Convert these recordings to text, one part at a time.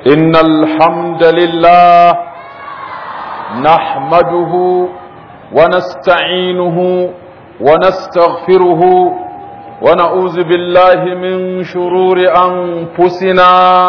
إن الحمد لله نحمده ونستعينه ونستغفره ونعوذ بالله من شرور أنفسنا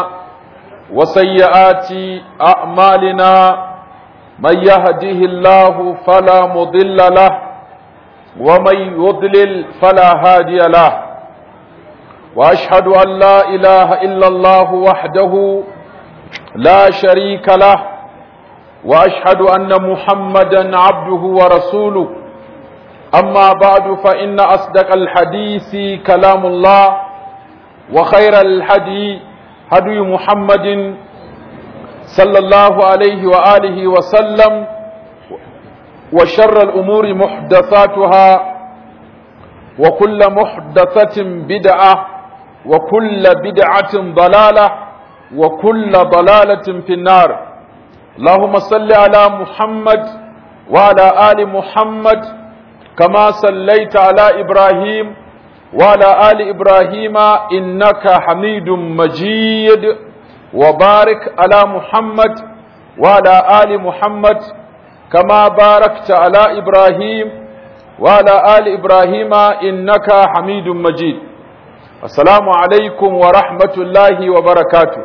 وسيئات أعمالنا من يهده الله فلا مضل له ومن يضلل فلا هادي له واشهد ان لا اله الا الله وحده لا شريك له واشهد ان محمدا عبده ورسوله اما بعد فان اصدق الحديث كلام الله وخير الهدي هدي محمد صلى الله عليه واله وسلم وشر الامور محدثاتها وكل محدثه بدعه وكل بدعة ضلالة وكل ضلالة في النار اللهم صل على محمد وعلى آل محمد كما صليت على إبراهيم وعلى آل إبراهيم إنك حميد مجيد وبارك على محمد وعلى آل محمد كما باركت على إبراهيم وعلى آل إبراهيم إنك حميد مجيد Assalamu alaikum wa rahmatullahi wa barakatu.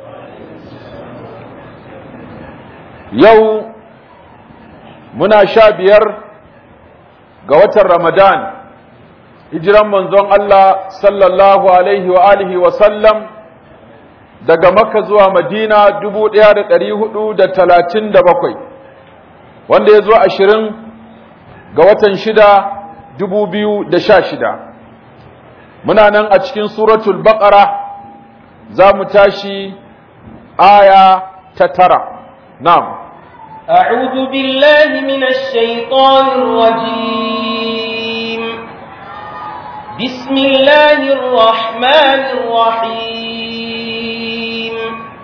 Yau muna sha biyar ga watan Ramadan, hijiran manzon Allah sallallahu alaihi wa alihi wa sallam daga Makka zuwa Madina dubu ɗaya da ɗari hudu da talatin da bakwai, wanda ya zo ashirin ga watan shida dubu biyu da sha shida. muna nan a cikin suratul baqara za mu tashi aya ta tara na'am أعوذ بالله من الشيطان الرجيم بسم الله الرحمن الرحيم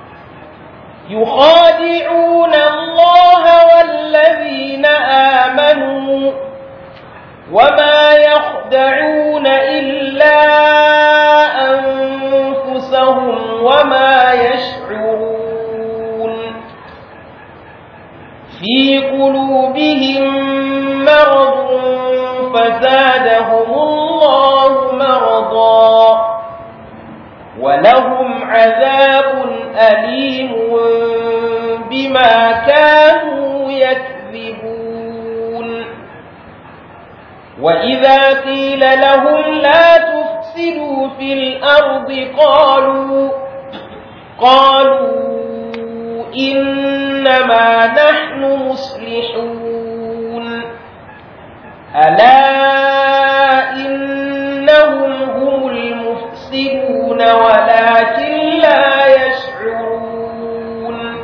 يخادعون الله والذين آمنوا وما يخدعون إلا أنفسهم وما يشعرون في قلوبهم مرض فزادهم الله مرضا ولهم عذاب أليم بما كانوا يكذبون وإذا قيل لهم لا تفسدوا في الأرض قالوا قالوا إنما نحن مصلحون ألا إنهم هم المفسدون ولكن لا يشعرون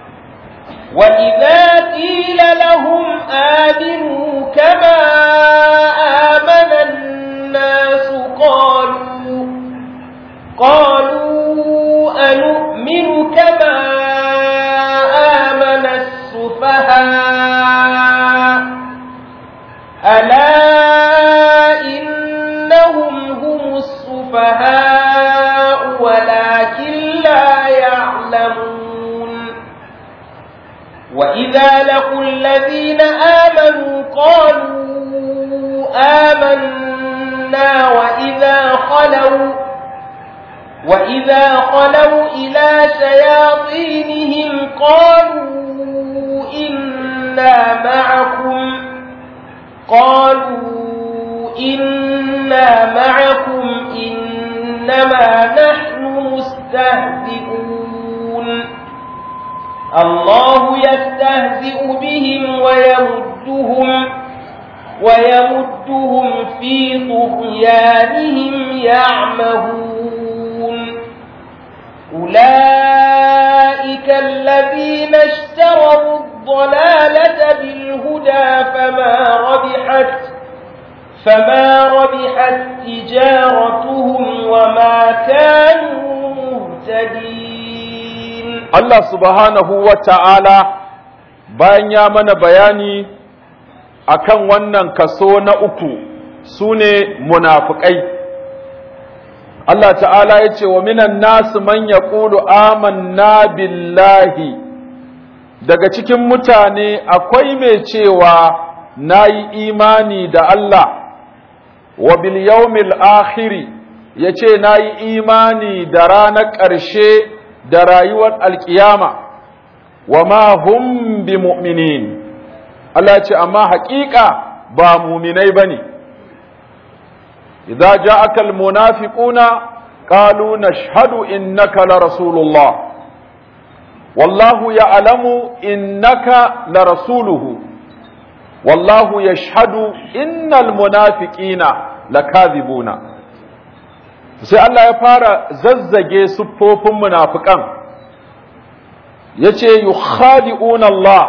وإذا قيل لهم آمنوا كما آمن الناس قالوا قالوا أنؤمن كما آمن السفهاء ألا إنهم هم السفهاء ولكن لا يعلمون وإذا لقوا الذين آمنوا قالوا آمنا وإذا خلوا وإذا خلوا إلى شياطينهم قالوا إنا معكم قالوا إنا معكم إنما نحن مستهزئون الله يستهزئ بهم ويمدهم ويمدهم في طغيانهم يعمهون أولئك الذين اشتروا الضلالة بالهدى فما ربحت فما ربحت تجارتهم وما كانوا مهتدين الله سبحانه وتعالى bayan ya mana bayani akan wannan kaso na uku su ne munafukai Allah ta'ala ya ce wa minan nasu man ya amanna billahi daga cikin mutane akwai mai cewa na yi imani da Allah wa bil yawmil akhiri ya ce na yi imani da ranar ƙarshe da rayuwar alƙiyama wa ma hum bi mu'minin Allah ce amma haƙiƙa ba muminai ba ne idza ja'aka almunafiquna qalu nashhadu innaka la rasulullah wallahu ya'lamu innaka la rasuluhu wallahu yashhadu innal munafiqina lakadhibuna sai Allah ya fara zazzage siffofin munafikan yace yukhadi'una Allah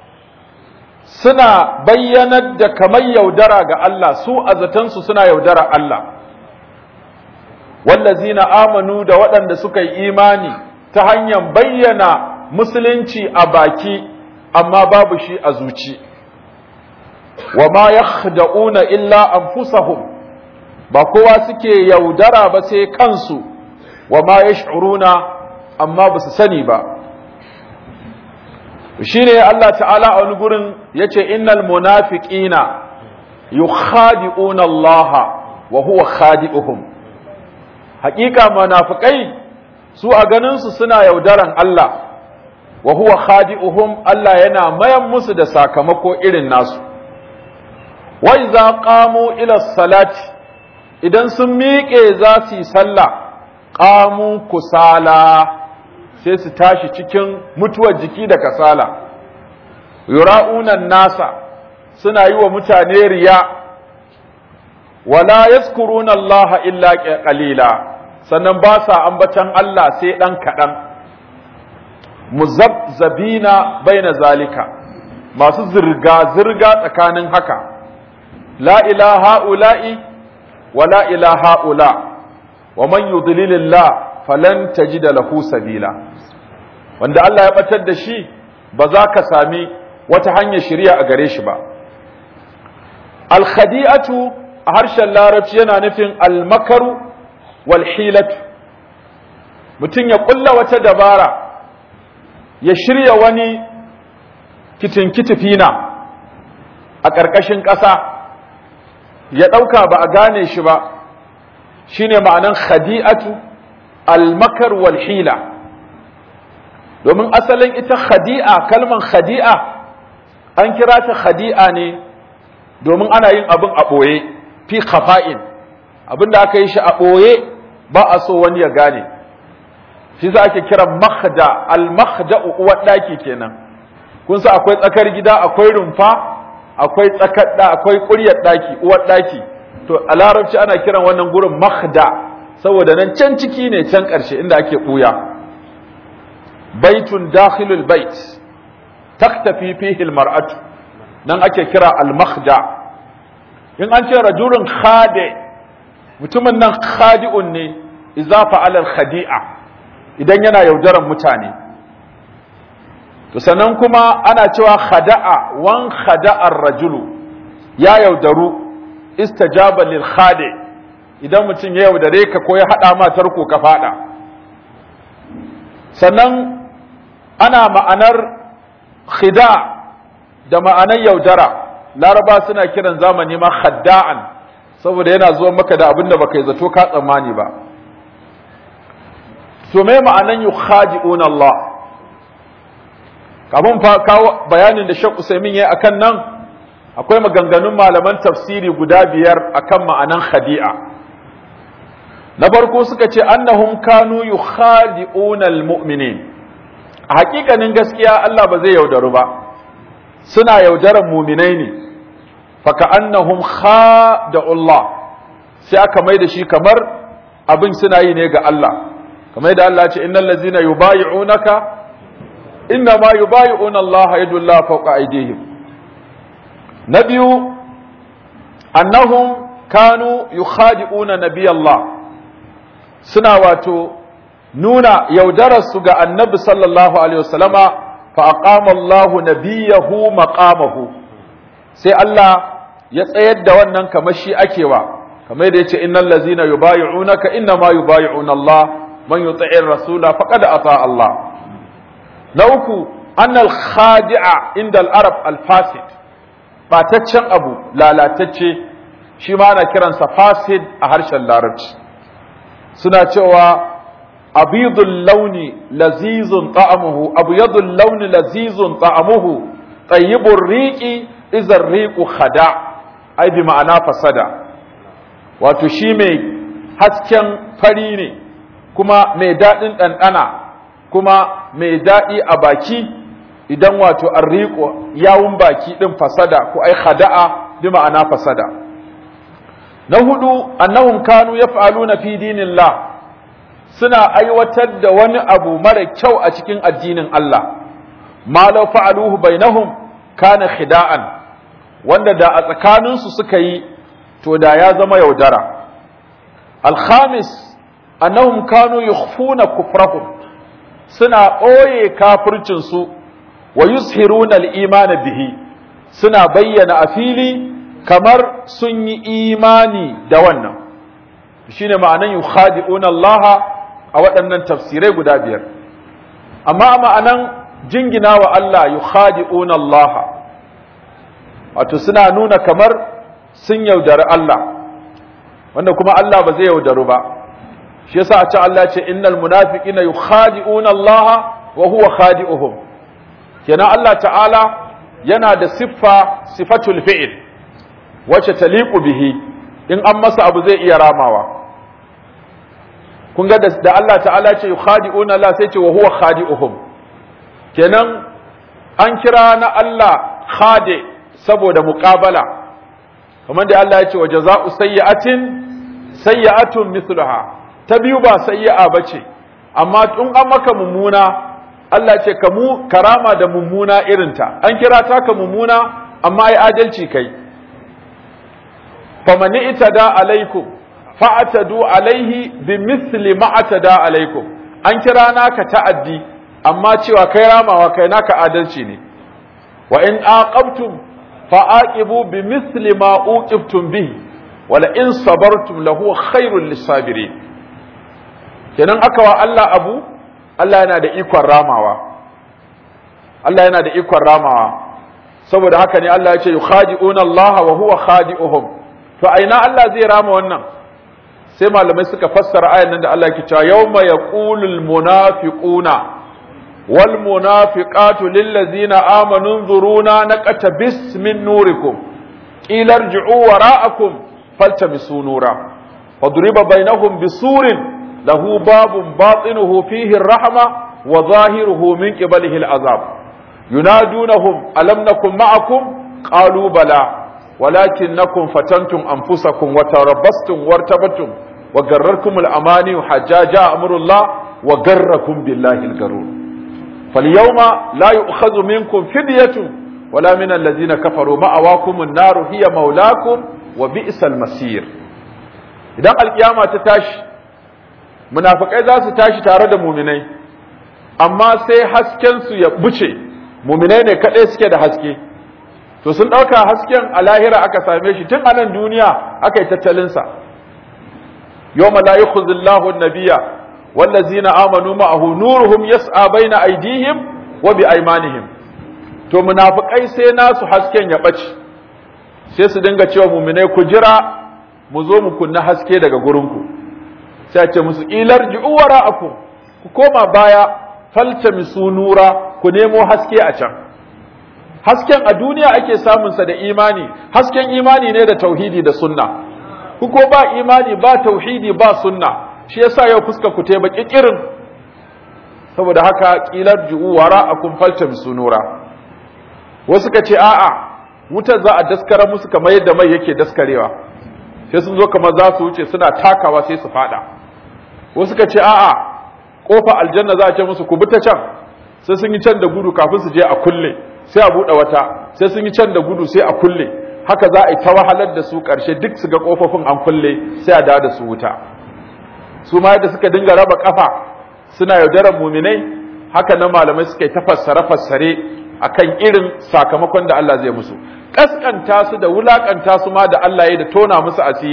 suna bayyanar da kamar yaudara ga Allah su a zatansu suna yaudara Allah wallazina amanu da waɗanda suka yi imani ta hanyar bayyana musulunci a baki amma babu shi a zuci wa ma yakhda'una illa anfusahum ba kowa suke yaudara ba sai kansu wa ma yash'uruna amma ba su sani ba shine Allah ta'ala a wani gurin yace innal munafiqina yukhadi'una Allah wa huwa khadi'uhum haƙiƙa munafikai su a ganin su suna yaudaran Allah wa huwa khadi'uhum Allah yana mayan musu da sakamako irin nasu wa idza qamu ila salati idan sun miƙe za su yi sallah qamu kusala sai su tashi cikin mutuwar jiki da kasala yura'unan nasa suna yi wa mutane riya wala yazkuruna Allah illa qalila sannan ba sa ambatan Allah sai dan kadan muzabzabina baina zalika masu zirga zirga tsakanin haka la ilaha ula'i wa la ilaha ula wa man yudlilillah falan tajida lahu sabila wanda Allah ya batar da shi ba za ka sami wata hanyar shari'a a gare shi ba al-khadi'atu a harshen larabci yana nufin al-makaru wal hilatu mutum ya kulla wata dabara ya shirya wani kitinkitifina a ƙarƙashin ƙasa ya ɗauka ba a gane shi ba shine ma'anan khadi'atu al-makar wal hila domin asalin ita khadi'a kalman khadi'a an kira ta khadi'a ne domin ana yin abin a ɓoye fi khafa'in abin da aka yi shi a ɓoye ba a so wani ya gane shi za ake kiran makhda al-makhda uwar ɗaki kenan kun sa akwai tsakar gida akwai rumfa akwai tsakar da akwai ƙuryar ɗaki uwar ɗaki to a larabci ana kiran wannan gurin makhda saboda nan can ciki ne can ƙarshe inda ake ɓuya baitun dakhilul bait taktafi fihi almar'atu nan ake kira al-makhda in an ce rajulun khade mutumin nan khadi'un ne idza fa'ala al-khadi'a idan yana yaudaran mutane to sannan kuma ana cewa khada'a wan khada'a ar-rajulu ya yaudaru istajaba lil khadi idan mutum ya yaudare ka ko ya hada ma tarko ka fada sannan ana ma'anar khida da ma'anar yaudara laraba suna kiran zamani ma khadda'an saboda yana zuwa maka da abin da baka yi zato ka tsammani ba to me ma'anan yukhadi'un Allah kafin fa kawo bayanin da Sheikh Usaimin yayi akan nan akwai maganganun malaman tafsiri guda biyar akan ma'anan khadi'a na farko suka ce annahum kanu yukhadi'una almu'minin a hakikanin gaskiya Allah ba zai yaudaru ba suna yaudaran muminai ne faka annahum khada'u Allah sai aka mai da shi kamar abin suna yi ne ga Allah kamar yadda Allah ce innal ladzina yubayi'unaka inna ma yubayi'una Allah yadullah fawqa aydihim na biyu annahum kanu yukhadi'una nabiyallah suna wato nuna yaudararsu ga annabi sallallahu alaihi wasallama fa aqama Allah nabiyahu maqamahu sai Allah ya tsayar da wannan kamar shi akewa kamar da yace innal ladzina yubayyi'unaka inna ma yubayyi'una Allah man yuti'ir rasula faqad ata Allah na uku annal khadi'a inda al-arab al-fasid bataccen abu lalatacce shi ma ana kiransa fasid a harshen larabci suna cewa abidul launi lazizun ta'amuhu abyadul launi lazizun ta'amuhu tayyibur riqi izar riqu khada ai bi ma'ana fasada wato shi mai hasken fari ne kuma mai daɗin ɗanɗana kuma mai daɗi a baki idan wato an riƙo yawun baki ɗin fasada ko ai khada'a bi ma'ana fasada na hudu annahum kanu yaf'aluna fi dinillah suna aiwatar da wani abu mara kyau a cikin addinin Allah ma law fa'aluhu bainahum kana khida'an wanda da a tsakaninsu suka yi to da ya zama yaudara al-khamis annahum kanu yukhfuna kufrahum suna ɓoye kafircinsu wa yuzhiruna al-iman bihi suna bayyana a fili kamar sun yi imani da wannan shine ma'anan yukhadi'una Allah a waɗannan tafsirai guda biyar amma ma'anan jingina wa Allah yukhadi'una Allah wato suna nuna kamar sun yaudari Allah wanda kuma Allah ba zai yaudaru ba shi yasa a can Allah ce innal munafiqina yukhadi'una Allah wa huwa khadi'uhum kenan Allah ta'ala yana da siffa sifatul fi'il wacce taliqu bihi in an masa abu zai iya ramawa kun ga da Allah ta'ala ce yukhadi'una Allah sai ce wa huwa khadi'uhum kenan an kira na Allah khadi saboda muqabala kamar da Allah ya ce wa jaza'u sayyi'atin sayyi'atun mithluha ta biyu ba sayyi'a bace amma in an maka mummuna Allah ce ka mu karama da mummuna irinta an kira ta ka mummuna amma ai adalci kai famani itada alaikum fa'atadu alaihi bi misli ma atada alaikum an kira naka ta'addi amma cewa kai ramawa kai naka adalci ne wa in aqabtum fa'aqibu bi misli ma uqibtum bihi wala in sabartum lahu khairul lisabirin kenan aka wa Allah abu Allah yana da ikon ramawa Allah yana da ikon ramawa saboda haka ne Allah ya ce yukhadi'una Allah wa huwa khadi'uhum to aina Allah zai rama wannan sai malamai suka fassara ayan nan da Allah ke cewa yawma yaqulul munafiquna wal munafiqatu lil ladzina amanu nzuruna naqtabis min nurikum qila irji'u wara'akum faltamisu nura fadriba bainahum bisurin له باب باطنه فيه الرحمة وظاهره من قبله العذاب ينادونهم ألم نكن معكم قالوا بلى ولكنكم فتنتم أنفسكم وتربصتم وارتبتم وغرركم الأماني حتى جاء أمر الله وغركم بالله الغرور فاليوم لا يؤخذ منكم فدية ولا من الذين كفروا مأواكم النار هي مولاكم وبئس المصير إذا القيامة تتاشي munafikai za su tashi tare da muminai amma sai hasken su ya buce muminai ne kaɗai suke da haske to sun ɗauka hasken a lahira aka same shi tun a nan duniya aka yi tattalinsa yawma la yukhzillahu an-nabiyya wallazina amanu ma'ahu nuruhum yas'a baina aydihim wa bi aymanihim to munafikai sai nasu hasken ya bace sai su dinga cewa muminai ku jira mu zo mu kunna haske daga gurinku sai ce musu ilar ji'u wara'akum ku koma baya faltamisu nura ku nemo haske a can hasken a duniya ake samun sa da imani hasken imani ne da tauhidi da sunna ku ko ba imani ba tauhidi ba sunna shi yasa yau fuska ku te baki kirin saboda haka kilar ji'u wara'akum faltamisu nura wasu ka ce a'a wutar za a daskara musu kamar yadda mai yake daskarewa sai sun zo kamar za su wuce suna takawa sai su fada wasu ka ce a'a kofa aljanna za a ce musu ku bi ta can sai sun yi can da gudu kafin su je a kulle sai a buɗe wata sai sun yi can da gudu sai a kulle haka za a yi ta wahalar da su ƙarshe duk su ga kofofin an kulle sai a dawo da su wuta su ma yadda suka dinga raba kafa suna yaudarar muminai haka nan malamai suka yi ta fassare fassare akan irin sakamakon da Allah zai musu kaskanta su da wulakanta su ma da Allah ya da tona musu asiri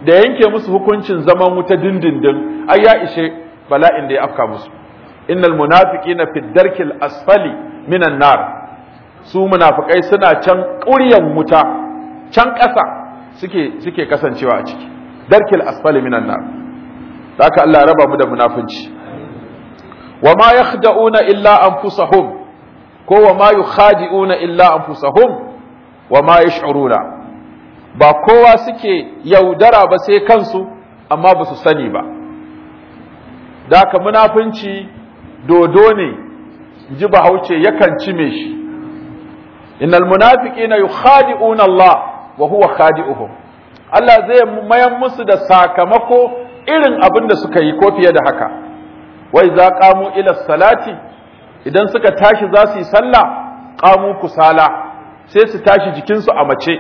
da yanke musu hukuncin zaman wuta dindindin ai ya ishe bala'in da ya afka musu innal munafiqina fi darkil asfali minan nar su munafikai suna can ƙuryan wuta can ƙasa suke suke kasancewa a ciki darkil asfali minan nar haka Allah ya raba mu da munafunci wa ma yakhda'una illa anfusahum ko wa ma yukhadi'una illa anfusahum wa ma yash'uruna ba kowa suke yaudara ba sai kansu amma ba su sani ba da haka munafunci dodo ne ji bahaushe yakan cime shi innal munafiqina yukhadi'una Allah wa huwa khadi'uhum Allah zai mayan musu da sakamako irin abin da suka yi ko fiye da haka wai za qamu ila salati idan suka tashi za su yi sallah qamu kusala sai su tashi jikinsu a mace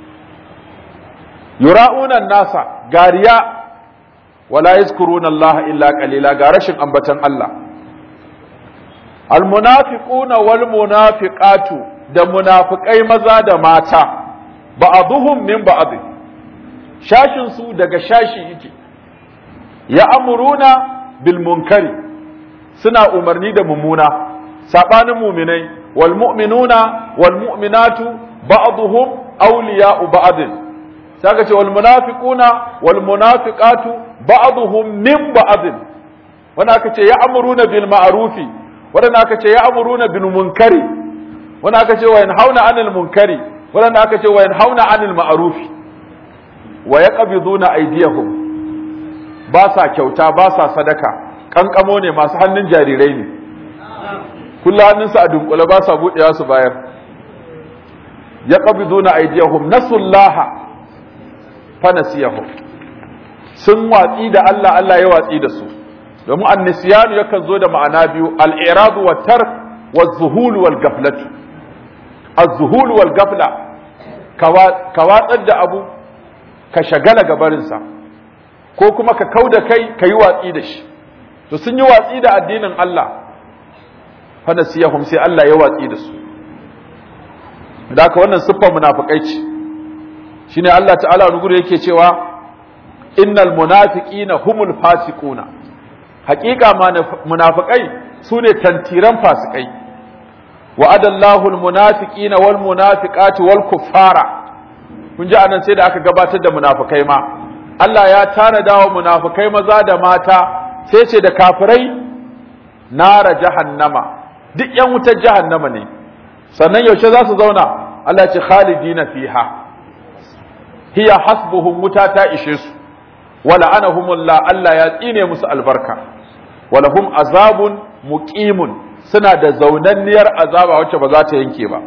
yura'una nasa gariya wala yazkuruna Allah illa qalila ga rashin ambatan Allah almunafiquna wal munafiqatu da munafikai maza da mata ba'dhum min ba'd shashin su daga shashi yake ya amuruna bil munkari suna umarni da mummuna sabanin mu'minai wal mu'minuna wal mu'minatu ba'dhum awliya'u ba'd saka ce wal munafiquna wal munafiqatu ba'dhum min ba'd wanda aka ce ya amuruna bil ma'rufi wanda aka ce ya amuruna bil munkari wanda aka ce wa yanhauna 'anil munkari wanda aka ce wa yanhauna 'anil ma'rufi wa yaqbiduna aydiyahum ba sa kyauta ba sa sadaka kankamo ne masu hannun jarirai ne kullu hannunsu a dunkule ba sa budewa su bayar yaqbiduna aydiyahum nasullaha fanasiyahum sun watsi da Allah Allah ya watsi da su domin annisiyanu yakan zo da ma'ana biyu al-iradu wa tark wa zuhul wal gaflatu az-zuhul wal gafla ka watsar da abu ka shagala gabarinsa ko kuma ka kauda kai ka yi watsi da shi to sun yi watsi da addinin Allah fanasiyahum sai Allah ya watsi da su da haka wannan siffar munafikai ce shine Allah ta'ala wani yake cewa innal munafiqina humul fasiquna haqiqa munafiqai sune tantiran fasikai wa'ada Allahu al munafiqina wal munafiqati wal kuffara kun ji anan sai da aka gabatar da munafikai ma Allah ya tanada wa munafikai maza da mata sai ce da kafirai nara jahannama duk yan wutar jahannama ne sannan yaushe za su zauna Allah ce khalidina fiha hiya hasbuhum wuta ta ishe su wala anahumullah Allah ya tsine musu albarka walahum azabun muqimun suna da zaunanniyar azaba wacce ba za ta yanke ba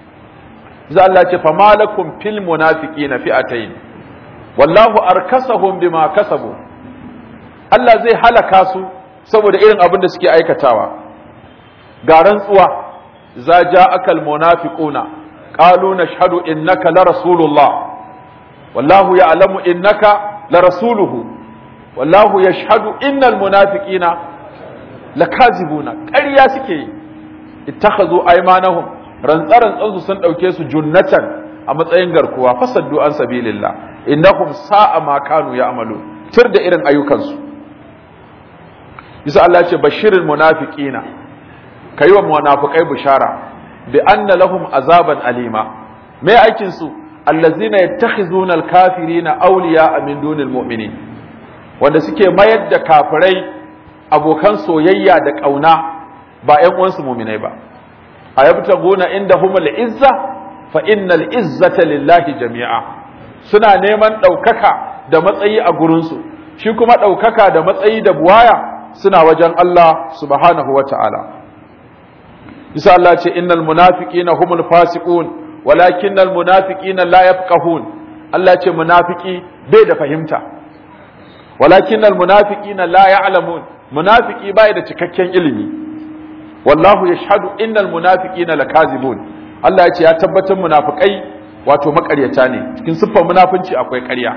za Allah ce fa malakum fil munafiqina fi'atayn wallahu arkasahum bima kasabu Allah zai halaka su saboda irin abin da suke aikatawa ga rantsuwa za ja'aka al munafiquna qalu nashhadu innaka la rasulullah والله يعلم إنك لرسوله والله يشهد إن المنافقين لكاذبون ƙarya suke yi ittakhadhu aymanahum rantsaran tsansu sun dauke su junnatan a matsayin garkuwa fasaddu an sabilillah innahum sa'a ma kanu ya'malu tir da irin ayyukansu yasa Allah ya ce bashirul munafiqina kai wa munafiqai bishara bi anna lahum azaban alima me aikin su allazina yattakhizuna alkafirina awliya min dunil mu'minin wanda suke mayar da kafirai abokan soyayya da kauna ba ƴan uwansu mu'minai ba ayabtaguna indahumul izza fa innal izzata lillahi jami'a suna neman ɗaukaka da matsayi a gurinsu shi kuma ɗaukaka da matsayi da buwaya suna wajen Allah subhanahu wa ta'ala isa Allah ce innal munafiqina humul fasiqun walakin almunafiqina la yafqahun Allah ce munafiki bai da fahimta walakin almunafiqina la ya'lamun munafiki bai da cikakken ilimi wallahu yashhadu innal munafiqina lakazibun Allah ya ce ya tabbatar munafikai wato makaryata ne cikin siffar munafunci akwai ƙarya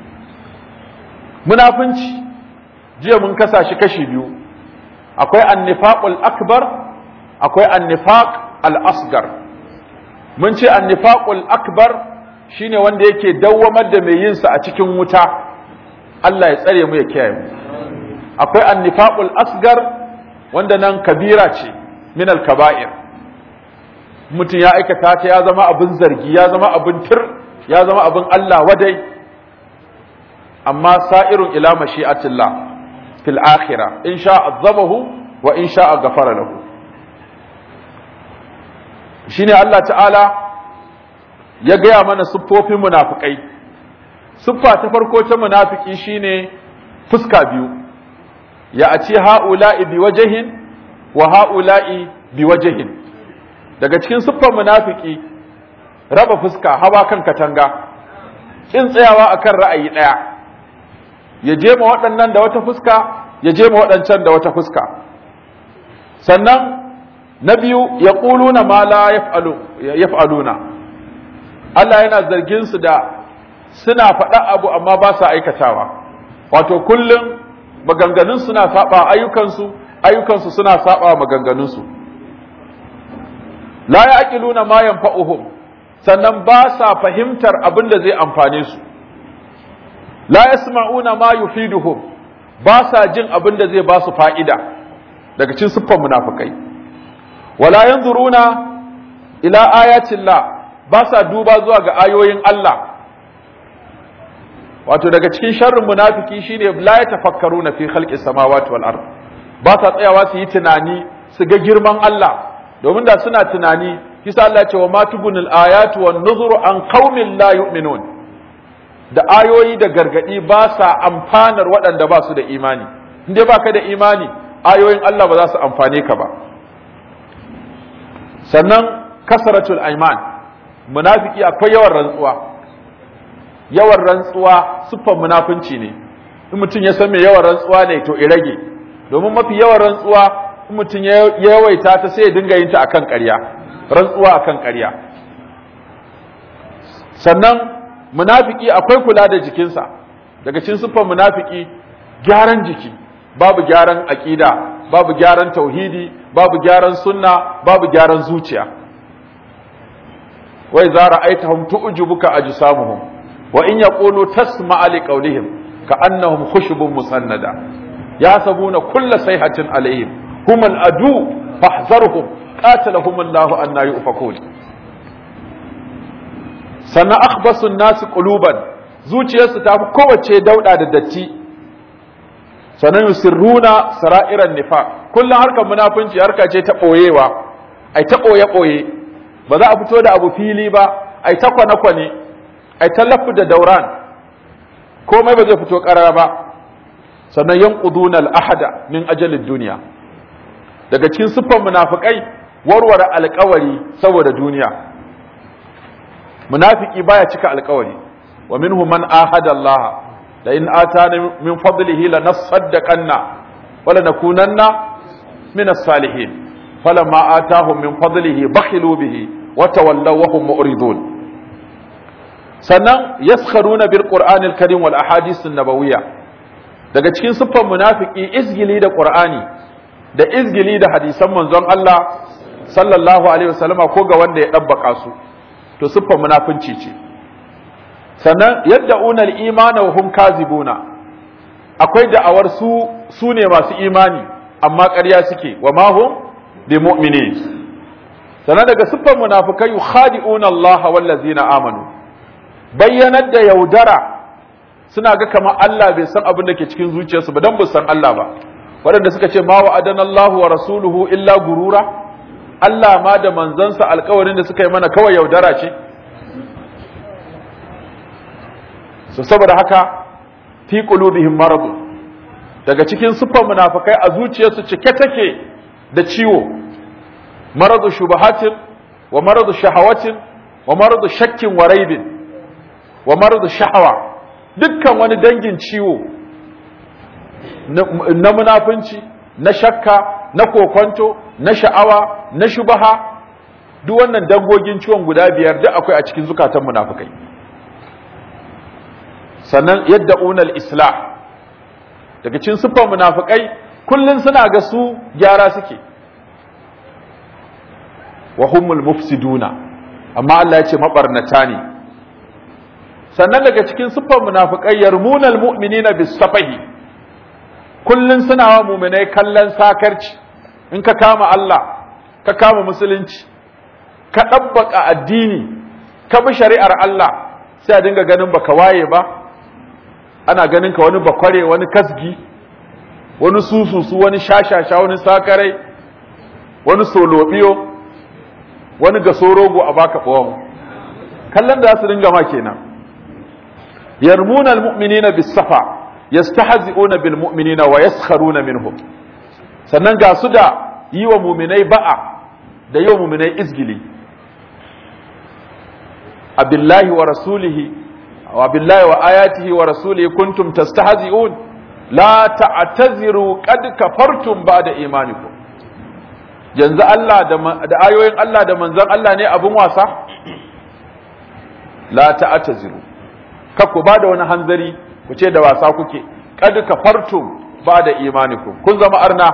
munafunci jiya mun kasa shi kashi biyu akwai annifaqul akbar akwai annifaq al-asgar mun ce annifaqul akbar shine wanda yake dawwamar da mai yin sa a cikin wuta Allah ya tsare mu ya kiyaye mu akwai annifaqul asgar wanda nan kabira ce min al kaba'ir mutum ya aikata ta ya zama abin zargi ya zama abin tir ya zama abin Allah wadai amma sa'irun ila mashi'atillah fil akhirah in sha azabahu wa in sha ghafara lahu shine Allah ta'ala ya gaya mana siffofin munafikai siffa ta farko ta munafiki shine fuska biyu ya a ce ha'ula'i bi wajahin wa ha'ula'i bi wajahin daga cikin siffar munafiki raba fuska hawa kan katanga kin tsayawa akan ra'ayi ɗaya ya je ma waɗannan da wata fuska ya je ma waɗancan da wata fuska sannan na biyu ya ƙuluna ma la yaf'aluna Allah yana zargin su da suna faɗa abu amma ba sa aikatawa wato kullum maganganun suna saba ayyukansu ayyukansu suna saba maganganunsu la ya'qiluna ma yanfa'uhum sannan ba sa fahimtar abin da zai amfane su la yasma'una ma yufiduhum ba sa jin abin da zai ba su fa'ida daga cikin siffar munafikai wala yanzuruna ila ayatillah ba sa duba zuwa ga ayoyin Allah wato daga cikin sharrin munafiki shine la yatafakkaruna fi khalqis samawati wal ard ba sa tsayawa su yi tunani su ga girman Allah domin da suna tunani kisa Allah ce wa ma tubunil ayatu wan nuzuru an qaumin la yu'minun da ayoyi da gargadi ba sa amfanar waɗanda ba su da imani in dai baka da imani ayoyin Allah ba za su amfane ka ba sannan kasaratul aiman munafiki akwai yawan rantsuwa yawan rantsuwa siffar munafunci ne in mutum ya san me yawan rantsuwa ne to i rage domin mafi yawan rantsuwa in mutum ya yawaita ta sai ya dinga yin ta akan ƙarya rantsuwa akan ƙarya sannan munafiki akwai kula da jikinsa daga cikin siffar munafiki gyaran jiki babu gyaran aqida babu gyaran tauhidi babu gyaran sunna babu gyaran zuciya wai za ra'aitahum tu'jibuka ajsamuhum wa in yaqulu tasma'a liqawlihim ka'annahum khushubun musannada yasabuna kulla sayhatin alaihim hum al-adu fahzarhum qatalahum Allahu anna yufakun sannan akhbasu an-nas quluban zuciyarsu ta fi kowace dauda da datti sannan yusirruna sara'iran nifaq kullum harkar munafunci harka ce ta boyewa ai ta boye boye ba za a fito da abu fili ba ai ta kwane kwane ai ta lafu da dauran komai ba zai fito karara ba sannan yanquduna al-ahada min ajalid duniya daga cikin siffar munafikai warware alƙawari saboda duniya munafiki baya cika alƙawari wa minhum man ahada Allah la in atana min fadlihi lanasaddaqanna wa lanakunanna min as-salihin falamma atahum min fadlihi bakhilu bihi wa tawallaw wa hum mu'ridun sannan yaskharuna bil qur'anil karim wal ahadith an-nabawiyya daga cikin siffar munafiki izgili da qur'ani da izgili da hadisan manzon Allah sallallahu alaihi wasallama ko ga wanda ya dabbaka su to siffar munafunci ce sannan yadda unal imana wa hum kazibuna akwai da'awar su su ne masu imani amma ƙarya suke wa ma hum bi mu'minin sannan daga siffar munafikai yukhadi'una Allah wal ladzina amanu bayyanar da yaudara suna ga kamar Allah bai san abin da ke cikin zuciyarsu ba dan bu san Allah ba waɗanda suka ce ma wa'adana Allah wa rasuluhu illa gurura Allah ma da manzansa alkawarin da suka yi mana kawai yaudara ce so saboda haka fi qulubihim marad daga cikin siffar munafikai a zuciyarsu cike take da ciwo maradu shubahatin wa maradu shahawatin wa maradu shakkin wa raibin wa maradu shahawa dukkan wani dangin ciwo na munafunci na shakka na kokonto na sha'awa na shubaha duk wannan dangogin ciwon guda biyar duk akwai a cikin zukatan munafukai sannan yadda unal islah daga cikin siffar munafukai kullun suna ga su gyara suke wa humul mufsiduna amma Allah ya ce mabarnata ne sannan daga cikin siffar munafiqai yarmunal mu'minina bis safahi kullun suna wa mu'minai kallon sakarci in ka kama Allah ka kama musulunci ka dabbaka addini ka bi shari'ar Allah sai a dinga ganin baka waye ba ana ganin ka wani bakware wani kasgi wani sususu wani shashasha wani sakarai wani solobiyo wani gasorogo a baka ɓawon kallon da su dinga ma kenan yarmuna almu'minina bis-safa yastahzi'una bil mu'minina wa yaskharuna minhum sannan ga su da yi wa mu'minai ba'a da yi wa mu'minai izgili abillahi wa rasulihi wa billahi wa ayatihi wa rasulihi kuntum tastahzi'un la ta'taziru qad kafartum ba'da imanikum yanzu Allah da ayoyin Allah da manzon Allah ne abun wasa la ta'taziru kakku ba da wani hanzari ku ce da wasa kuke qad kafartum ba'da imanikum kun zama arna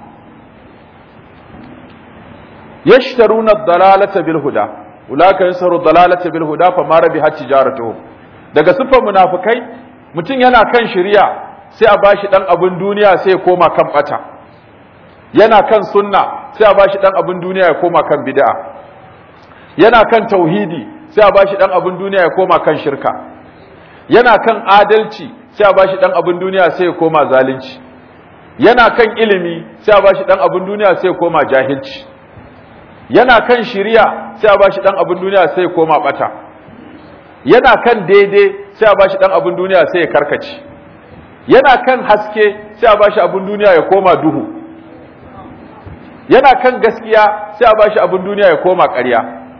yashtaruna ad-dalalata bil huda ulaka yasaru ad-dalalata bil huda fama rabihat tijaratuhum daga sifar munafikai mutum yana kan shari'a sai a bashi dan abin duniya sai ya koma kan bata yana kan sunna sai a bashi dan abin duniya ya koma kan bid'a yana kan tauhidi sai a bashi dan abin duniya ya koma kan shirka yana kan adalci sai a bashi dan abin duniya sai ya koma zalunci yana kan ilimi sai a bashi dan abin duniya sai ya koma jahilci yana kan shiriya sai a bashi dan abin duniya sai ya koma bata yana kan daidai sai a bashi dan abin duniya sai ya karkace yana kan haske sai a bashi abin duniya ya koma duhu yana kan gaskiya sai a bashi abin duniya ya koma ƙarya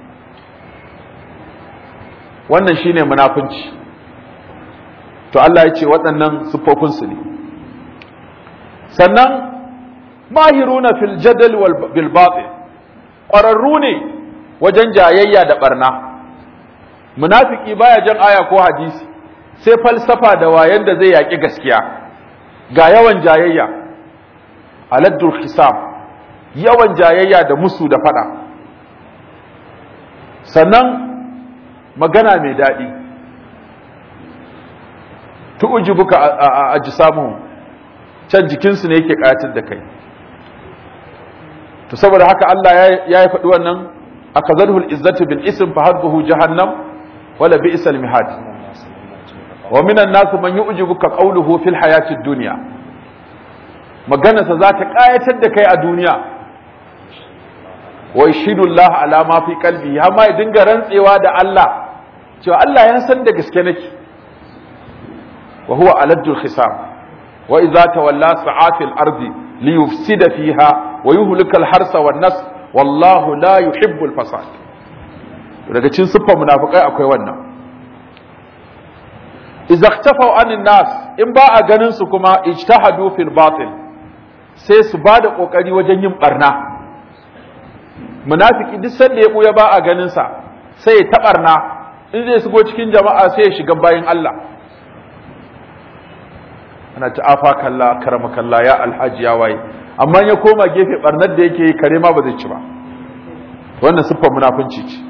wannan shine munafunci to Allah ya ce waɗannan siffofinsu ne sannan mahiruna fil jadal wal bil batil ƙwararru ne wajen jayayya da barna munafiki baya jan aya ko hadisi sai falsafa da wayan da zai yaƙi gaskiya ga yawan jayayya aladdul hisab yawan jayayya da musu da fada sannan magana mai daɗi tu'ujibuka a jisamuhum can jikinsu ne yake ƙayatar da kai to saboda haka Allah ya yi faɗi wannan akazarhu al-izzatu bil ism fa hadduhu jahannam wala bi'sal mihad wa minan nas man yu'jibuka qawluhu fil hayatid dunya maganarsa za ta ƙayatar da kai a duniya wa yashidu Allah ala ma fi qalbi har ma ya dinga rantsewa da Allah cewa Allah ya san da gaske nake wa huwa aladul khisam wa idza tawalla sa'atil ardi liyufsida fiha wa yuhlika al-harsa wan nas wallahu la yuhibbul fasad daga cikin siffar munafikai akwai wannan idza ikhtafaw anin nas in ba a ganin su kuma ijtahadu fil batil sai su ba da kokari wajen yin barna munafiki duk sanda ya buya ba a ganin sa sai ya tabarna in zai shigo cikin jama'a sai ya shiga bayin Allah ana ta afa kalla karama kalla ya alhaji ya waye amma ya koma gefe barnar da yake yi kare ma ba zai ci ba wannan siffar munafunci ce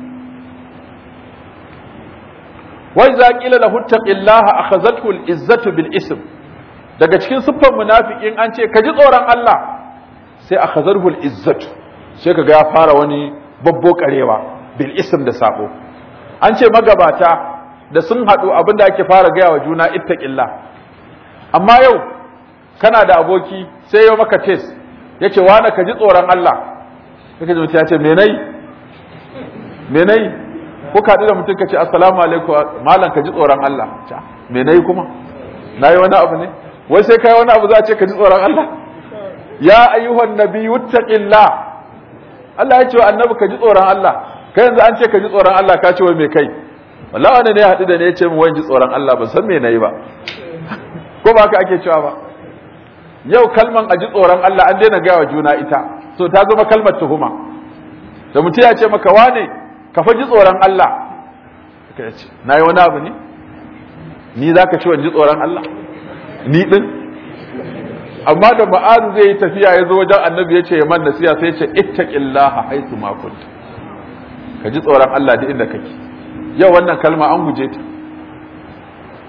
wa idza qila lahu taqillaha akhazathu al-izzatu bil ism daga cikin siffar munafikin an ce ka ji tsoron Allah sai akhazathu al-izzatu sai kaga ya fara wani babbo karewa bil ism da sabo an ce magabata da sun haɗu abinda ake fara gaya wa juna ittaqillah amma yau kana da aboki sai yau maka test yace wani ka ji tsoron Allah kake mutum ya ce me nayi me nayi ko ka da mutum ka ce assalamu alaikum malam ka ji tsoron Allah me nayi kuma nayi wani abu ne wai sai kai wani abu za a ce ka ji tsoron Allah ya ayyuhan nabiyyu taqillah Allah ya ce wa annabi ka ji tsoron Allah kai yanzu an ce ka ji tsoron Allah ka ce wai me kai wallahi wanda ne ya haɗu da ne ya ce min wai ji tsoron Allah ban san me nayi ba ko ba haka ake cewa ba yau kalman a ji tsoron Allah an daina gaya wa juna ita so ta zama kalmar tuhuma da mutum ya ce maka wane ka fa ji tsoron Allah ka ce na yi wani abu ne ni za ka ci wani ji tsoron Allah ni ɗin amma da ma'azu zai yi tafiya ya zo wajen annabi ya ce ya man nasiya sai ya ce ittaqillaha haythu ma kunta ka ji tsoron Allah duk inda kake yau wannan kalma an guje ta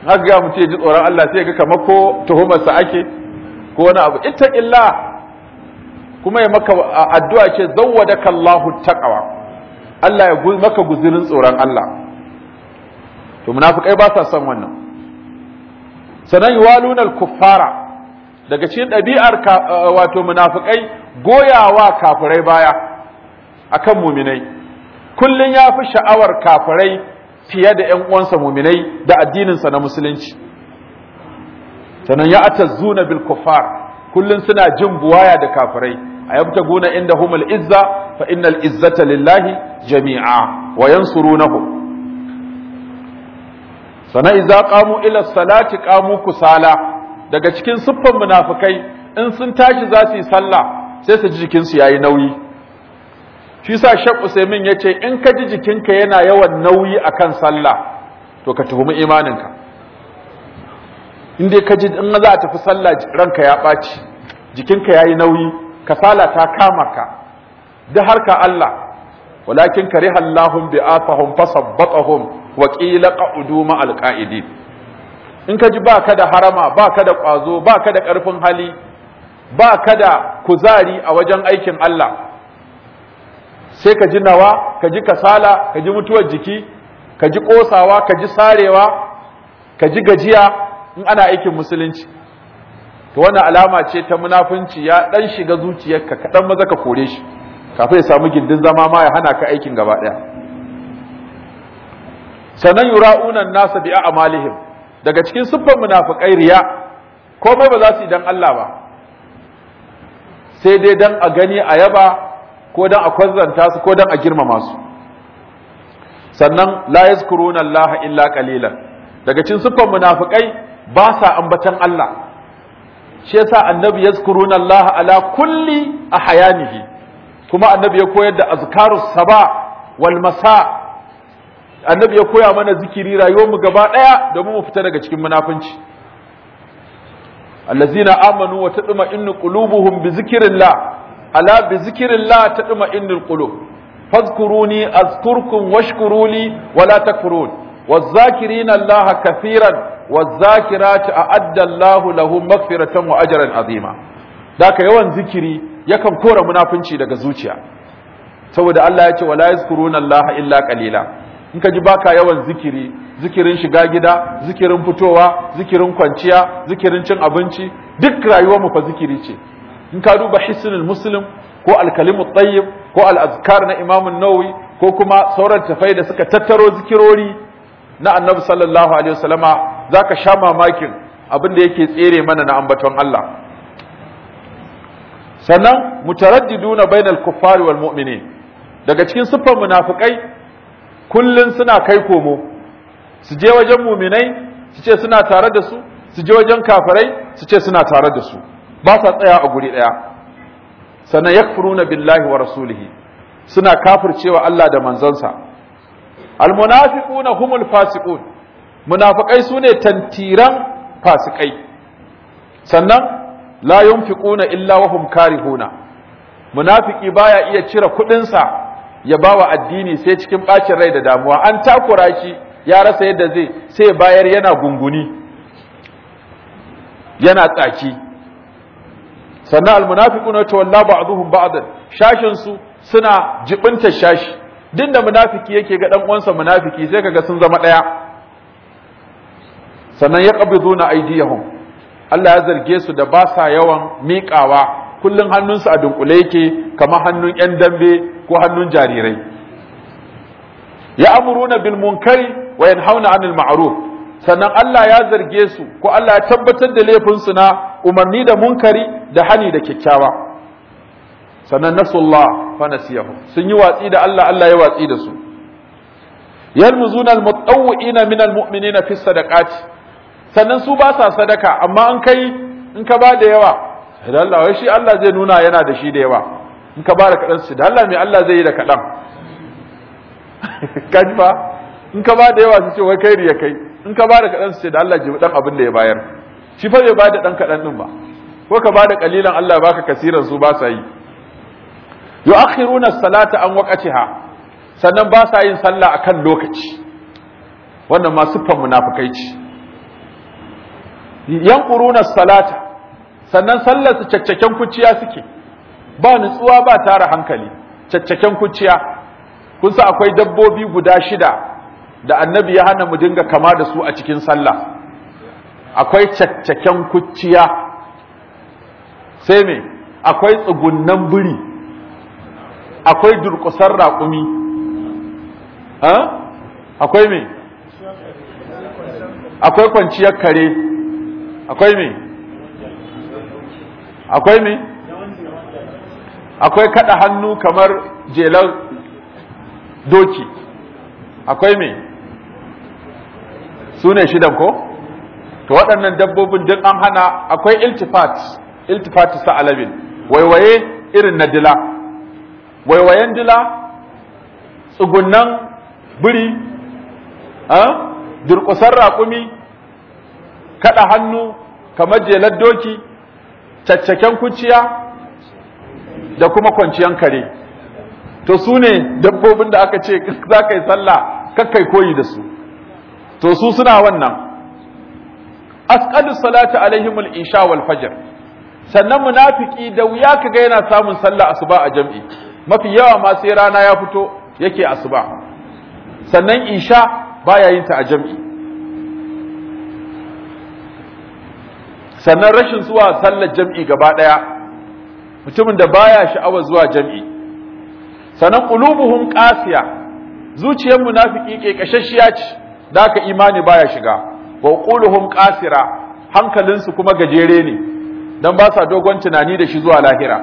haka ga mutum ya ji tsoron Allah sai ya ga kamar ko tuhumarsa ake ko wani abu ittaqillah kuma ya maka addu'a ce zawwadaka Allahu taqwa Allah ya maka guzurin tsoron Allah to munafikai ba sa son wannan sanan yuwaluna al-kuffara daga cikin ɗabi'ar wato munafikai goyawa kafirai baya akan muminai kullun ya fi sha'awar kafirai fiye da ‘yan uwansa muminai da addininsa na musulunci sannan ya atazzuna bil kuffar kullun suna jin buwaya da kafirai a yabta guna inda humul izza fa innal izzata lillahi jami'a wa yansurunahu sannan idza qamu ila salati qamu kusala daga cikin siffan munafikai in sun tashi za su yi sallah sai su ji jikinsu yayi nauyi shi sa Sheikh Usaimin yace in ka ji jikinka yana yawan nauyi akan sallah to ka tuhumi imaninka in dai ka ji in za a tafi sallah ranka ya ɓaci jikinka yayi nauyi kasala ta kama ka da harka Allah walakin kariha Allahum bi'athahum fasabbatahum wa qila qa'udu ma'al qa'idin in ka ji ba ka da harama ba ka da ƙwazo ba ka da ƙarfin hali ba ka da kuzari a wajen aikin Allah sai ka ji nawa ka ji kasala ka ji mutuwar jiki ka ji ƙosawa ka ji sarewa ka ji gajiya in ana aikin musulunci to wannan alama ce ta munafunci ya ɗan shiga zuciyarka kaɗan maza ka kore shi kafin ya samu gindin zama ma ya hana ka aikin gaba ɗaya sannan yura'unan nasa bi a'malihim daga cikin siffar munafikai riya komai ba za su yi dan Allah ba sai dai dan a gani a yaba ko dan a kwazzanta su ko dan a girmama su sannan la yazkuruna Allah illa qalilan daga cikin siffar munafikai ba sa ambatan Allah shi yasa annabi yazkuruna Allah ala kulli ahyanihi kuma annabi ya koyar da azkarus saba wal masa annabi ya koya mana zikiri rayuwar mu gaba daya domin mu fita daga cikin munafunci allazina amanu wa tadma'innu qulubuhum bi zikrillah ala bi zikrillah tadma'innul qulub fadhkuruni azkurkum washkuruli wala takfurun والذاكرين الله كثيرا والذاكرات أعد الله لهم مغفرة وأجرا عظيما ذاك yawan zikiri yakan kora munafunci daga zuciya saboda Allah ya ce wala yazkuruna Allah illa qalila in ka ji baka yawan zikiri zikirin shiga gida zikirin fitowa zikirin kwanciya zikirin cin abinci duk rayuwar mu fa zikiri ce in ka duba hisnul muslim ko al-kalimut tayyib ko al-azkar na Imam an-Nawawi ko kuma sauran tafai da suka tattaro zikirori na Annabi sallallahu alaihi wasallama zaka sha mamakin abin da yake tsere mana na ambaton Allah sannan mutaraddiduna bainal kuffari wal mu'minin daga cikin siffar munafikai kullun suna kai komo su je wajen muminai su ce suna tare da su su je wajen kafirai su ce suna tare da su ba sa tsaya a guri daya sannan yakfuruna billahi wa rasulihi suna kafircewa Allah da manzansa almunafiquna humul fasiqun munafikai sune tantiran fasikai sannan la yunfiquna illa wa hum karihuna munafiki baya iya cire kudinsa ya bawa addini sai cikin bacin rai da damuwa an takura shi ya rasa yadda zai sai bayar yana gunguni yana tsaki sannan almunafiquna tawalla ba'dhum ba'dan shashin su suna jibinta shashi din da munafiki yake ga dan uwansa munafiki sai kaga sun zama daya sannan yaqbiduna aydiyahum Allah ya zarge su da ba sa yawan miƙawa kullun hannunsu a dunkule yake kamar hannun yan dambe ko hannun jarirai ya amuruna bil munkari wa yanhauna 'anil ma'ruf sannan Allah ya zarge su ko Allah ya tabbatar da laifin su na umarni da munkari da hani da kyakkyawa sannan nasullah fa nasiyahu sun yi watsi da Allah Allah ya watsi da su yalmuzuna almutawwi'ina min almu'minina fi sadaqati sannan su ba sa sadaka amma an kai in ka ba da yawa da Allah wai shi Allah zai nuna yana da shi da yawa in ka ba da kadan su da Allah me Allah zai yi da kadan kaji fa in ka ba da yawa su ce wai kai riya kai in ka ba da kadan su ce da Allah jibi dan abin da ya bayar shi fa bai ba da dan kadan din ba ko ka ba da kalilan Allah baka kasiran su ba sa yi yu'akhiruna as-salata an waqtiha sannan ba sa yin sallah akan lokaci wannan ma siffar munafikai ce yanquruna salata sannan sallar su caccaken kuciya suke ba nutsuwa ba tara hankali caccaken kuciya kun sa akwai dabbobi guda shida da annabi ya hana mu dinga kama da su a cikin sallah akwai caccaken kuciya sai me akwai tsugunnan biri akwai durƙusar raƙumi akwai me akwai kwanciyar kare akwai me akwai me akwai kada hannu kamar jelar doki akwai me su ne shidan ko to waɗannan dabbobin duk an hana akwai iltifat iltifat sa'alabin waiwaye irin na dila waiwayen dila tsugunnan biri durƙusar raƙumi kaɗa hannu kamar jelar doki caccaken kuciya da kuma kwanciyan kare to su ne dabbobin da aka ce za ka yi sallah kakkai koyi da su to su suna wannan asqalu salati alaihim al-isha wal fajr sannan munafiki da wuya kaga yana samun sallah asuba a jam'i mafi yawa ma sai rana ya fito yake asuba sannan isha baya yin ta a jam'i sannan rashin zuwa sallar jam'i gaba daya mutumin da baya sha'awar zuwa jam'i sannan qulubuhum qasiya zuciyar munafiki ke kashashiya ce da haka imani baya shiga wa quluhum qasira hankalinsu kuma gajere ne dan ba sa dogon tunani da shi zuwa lahira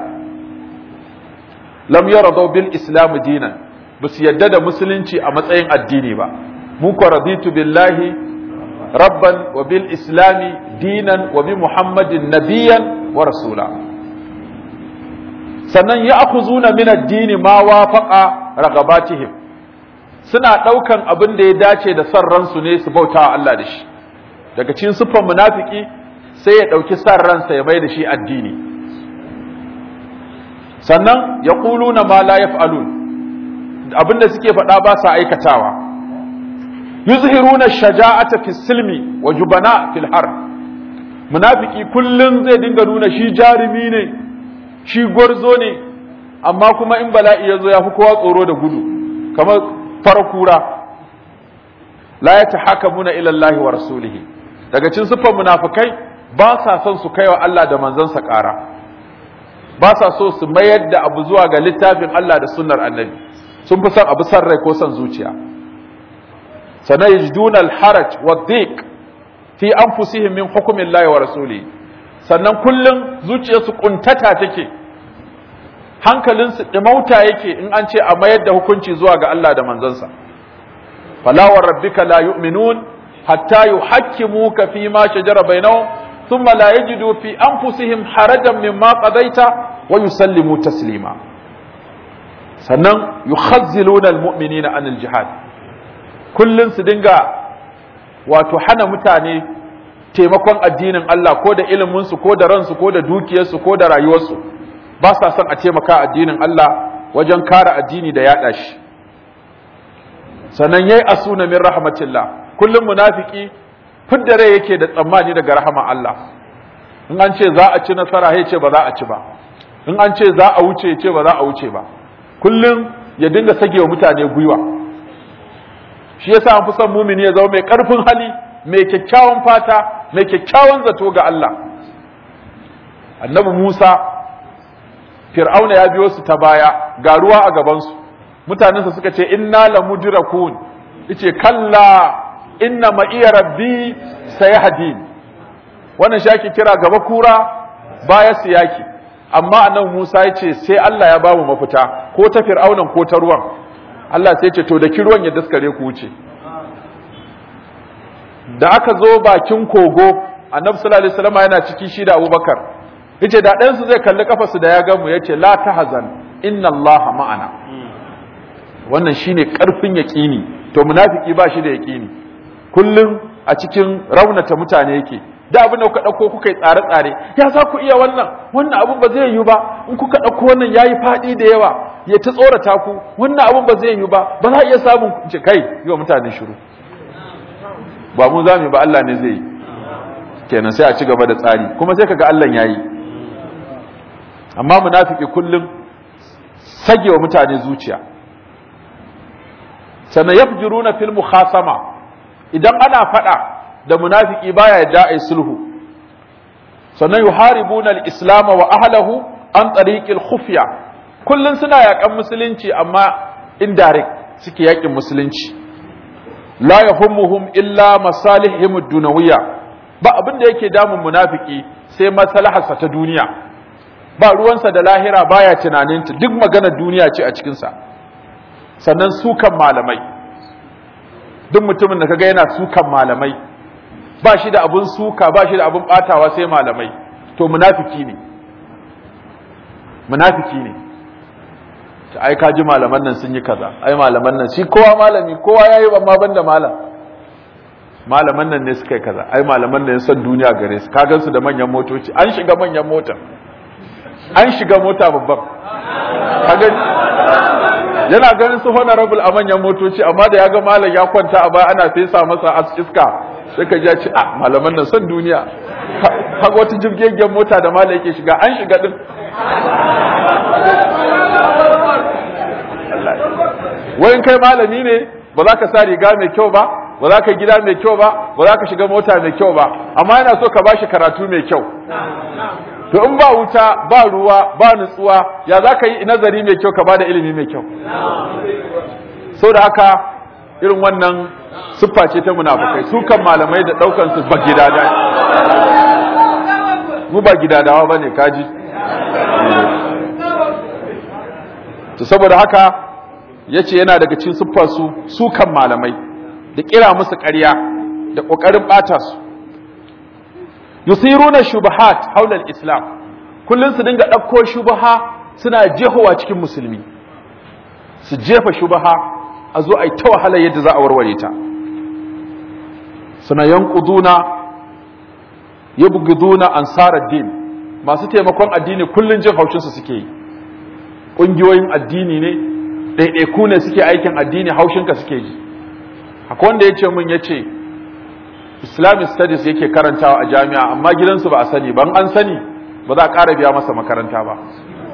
lam yaradu bil islam dinan basu yadda da musulunci a matsayin addini ba mu ko raditu billahi rabban wa bil islami dinan wa bi muhammadin nabiyan wa rasula sannan ya akhuzuna min ad-dini ma wafaqa ragabatihim suna daukan abin da ya dace da san ransu ne su bautawa Allah da shi daga cikin siffar munafiki sai ya dauki san ransa ya mai da shi addini sannan yaquluna ma la yaf'alun abin da suke faɗa ba sa aikatawa yuzhiruna shaja'ata fi silmi wa jubana fil har munafiki kullun zai dinga nuna shi jarumi ne shi gwarzo ne amma kuma in bala'i ya zo ya fi kowa tsoro da gudu kamar farakura la ya tahakamuna ila Allah wa rasulihi daga cikin siffar munafikai ba sa son su kaiwa Allah da manzansa ƙara ba sa so su mayar da abu zuwa ga littafin Allah da sunnar annabi sun fi son abu san rai ko son zuciya sannan yajduna al-haraj wa dhiq fi anfusihim min hukmi Allah wa rasulihi sannan kullum zuciyarsu kuntata take hankalinsu ɗimauta yake in an ce a mayar da hukunci zuwa ga Allah da manzansa fala wa rabbika la yu'minun hatta yuhakkimuka fi ma shajara bainahum thumma la yajidu fi anfusihim harajan mimma qadaita wa yusallimu taslima sannan yukhazziluna almu'minina anil jihad kullun su dinga wato hana mutane taimakon addinin Allah ko da iliminsu ko da ransu ko da dukiyarsu ko da rayuwarsu ba sa son a taimaka addinin Allah wajen kare addini da yaɗa shi sannan yayi asuna min rahmatillah kullum munafiki fidda rai yake da tsammani daga rahama Allah in an ce za a ci nasara ya ce ba za a ci ba in an ce za a wuce ya ce ba za a wuce ba kullum ya dinga sage wa mutane gwiwa shi yasa an fi son mumini ya zama mai karfin hali mai kyakkyawan fata mai kyakkyawan zato ga Allah annabi Musa fir'auna ya biyo su ta baya ga ruwa a gabansu mutanensa suka ce inna lamudrakun yace kalla inna ma iya rabbi sayahdin wannan shi ake kira gaba kura baya siyaki amma annabi Musa yace sai Allah ya bamu mafita ko ta fir'aunan ko ta ruwan Allah sai ce to da ruwan ya daskare ku wuce da aka zo bakin kogo annabi sallallahu alaihi wasallam yana ciki shi da Abubakar yace da ɗayan su zai kalli kafarsu da ya gamu yace la tahzan inna Allah ma'ana wannan shine karfin yaqini to munafiki ba shi da yaqini kullum a cikin raunata mutane yake da abin da kuka dauko kuka yi tsare-tsare ya za ku iya wannan wannan abin ba zai yi ba in kuka dauko wannan yayi fadi da yawa ya ta tsorata ku wannan abin ba zai yi ba ba za a iya samun ce kai yi wa mutane shiru ba mu zame ba Allah ne zai yi shikenan sai a ci gaba da tsari kuma sai kaga Allah yayi amma munafiki kullum sagewa mutane zuciya sannan yafjuruna fil mukhasama idan ana fada da munafiki baya yadda ai sulhu sannan yuharibuna al-islam wa ahlihi an tariqil khufya kullun suna yakan musulunci amma indirect suke yakin musulunci la yahummuhum illa masalihim ad-dunawiyya ba abin da yake damun munafiki sai maslaharsa ta duniya ba ruwansa da lahira baya tunaninta duk maganar duniya ce a cikin sa sannan sukan malamai duk mutumin da kaga yana sukan malamai ba shi da abun suka ba shi da abun batawa sai malamai to munafiki ne munafiki ne ta ai ka ji malaman nan sun yi kaza ai malaman nan shi kowa malami kowa yayi amma banda malam malaman nan ne suka yi kaza ai malaman nan son duniya gare su ka gansu da manyan motoci an shiga manyan mota an shiga mota babban ka gani yana ganin su honorable a manyan motoci amma da ya ga malam ya kwanta a baya ana fesa masa iska sai ka ji ya ce a malaman nan son duniya kaga wata jirgin mota da malam yake shiga an shiga din wayin kai malami ne ba za ka sa riga mai kyau ba ba za ka gida mai kyau ba ba za ka shiga mota mai kyau ba amma yana so ka bashi karatu mai kyau to in ba wuta ba ruwa ba nutsuwa ya za ka yi nazari mai kyau ka bada ilimi mai kyau sau da haka irin wannan siffa ce ta munafukai su kan malamai da daukan su ba gidada mu ba gidadawa bane kaji to saboda haka yace yana daga cikin siffar su su kan malamai da kira musu ƙarya da kokarin bata su yusiruna shubahat haula al-islam kullun su dinga dauko shubaha suna jehowa cikin musulmi su jefa shubaha a zo ai ta wahala yadda za a warware ta suna yanquduna yabghuduna ansar ad-din masu taimakon addini kullun jin haushin su suke yi kungiyoyin addini ne ɗaiɗaiku ne suke aikin addini haushinka suke ji akwai wanda ya ce min ya ce islamic studies yake karantawa a jami'a amma gidansu ba a sani ban an sani ba za a ƙara biya masa makaranta ba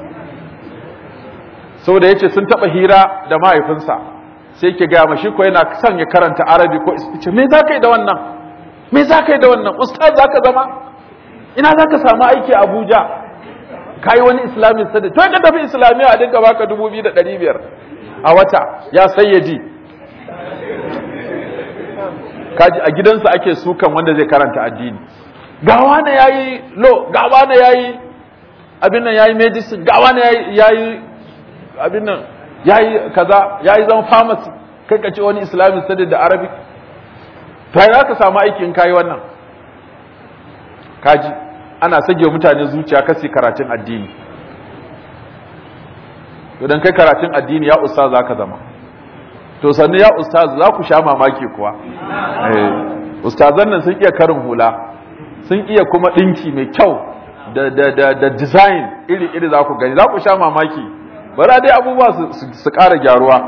saboda ya ce sun taɓa hira da mahaifinsa sai ke gaya mashi ko yana son ya karanta arabi ko ce me za ka yi da wannan me za ka yi da wannan ustaz za ka zama ina za ka samu aiki a abuja ka yi wani islamic studies to ka tafi islamiyya a dinka baka dubu biyu da ɗari biyar a wata ya sayyadi kaji a gidansa ake sukan wanda zai karanta addini gawa na yayi lo gawa na yayi abin nan yayi medicine gawa na yayi abin nan yayi kaza yayi zama pharmacy kai ka ce wani islamic studies da arabic to za ka samu aiki in kayi wannan kaji ana sage mutane zuciya kasi karatun addini idan kai karatun addini ya ustaz za ka zama to sannu ya ustaz za ku sha mamaki kuwa ustazan nan sun iya karin hula sun iya kuma ɗinki mai kyau da, da, da, da design iri-iri za ku gani za ku sha mamaki bara dai abubuwa su ƙara gyaruwa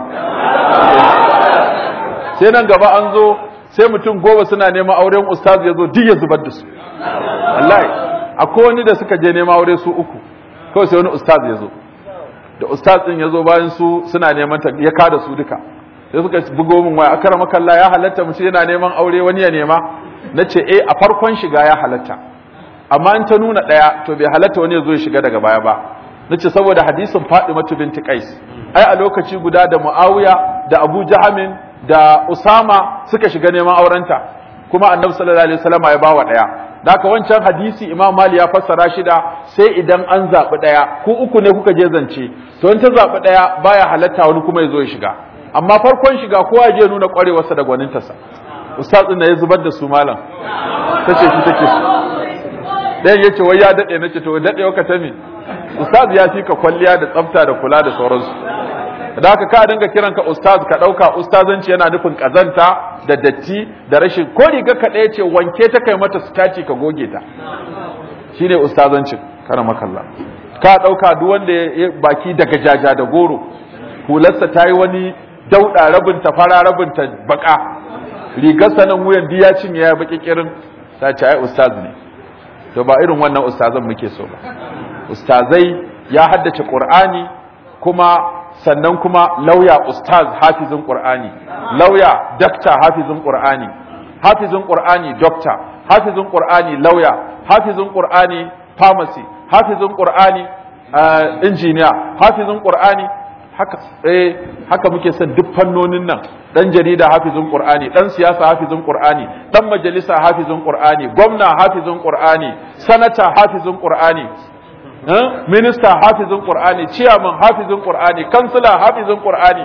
sai nan gaba an zo sai mutum goma suna neman auren ustaz ya zo duk ya zubar da su wallahi akwai wani da suka je neman aure su uku kawai sai wani ustaz ya zo da ustaz din ya zo bayan su suna neman ta ya kada su duka sai suka bugo min waya akara makalla ya halatta mutum yana neman aure wani ya nema nace eh a farkon shiga ya halatta amma in ta nuna daya to bai halatta wani ya zo ya shiga daga baya ba nace saboda hadisin Fatima binti Qais ai a lokaci guda da Muawiya da Abu Jahamin da Usama suka shiga neman aurenta kuma Annabi sallallahu alaihi wasallam ya bawa daya Daka wancan hadisi Imam Mali ya fassara shi da sai idan an zaɓi ɗaya ku uku ne kuka je zance to in ta zaɓi ɗaya baya halatta wani kuma ya zo ya shiga amma farkon shiga kowa ya je nuna ƙwarewarsa da gwanintarsa ustaz ɗin ya zubar da su malam ta ce shi take su ɗayan ya ce wai ya daɗe na ce to daɗe waka ta me ustaz ya fi ka kwalliya da tsafta da kula da sauransu da haka ka dinga kiran ka ustaz ka ɗauka ustazanci yana nufin ƙazanta da datti da rashin ko riga ka ɗaya ce wanke ta kai mata sitaci ka goge ta shine ustazancin kana makalla ka ɗauka duk wanda ya baki daga jaja da goro hularsa ta yi wani dauɗa rabin ta fara rabin ta baka rigarsa nan wuyan diya cinye ya baki kirin ta ce ai ustaz ne to ba irin wannan ustazan muke so ba ustazai ya haddace qur'ani kuma sannan kuma lauya ustaz hafizin qur'ani lauya dakta hafizin qur'ani hafizin qur'ani dokta hafizin qur'ani lauya hafizin qur'ani pharmacy hafizin qur'ani injiniya hafizin qur'ani haka eh haka muke son duk fannonin nan dan jarida hafizin qur'ani dan siyasa hafizin qur'ani dan majalisa hafizin qur'ani gwamna hafizin qur'ani sanata hafizin qur'ani minista hafizin qur'ani chairman hafizin qur'ani kansila hafizin qur'ani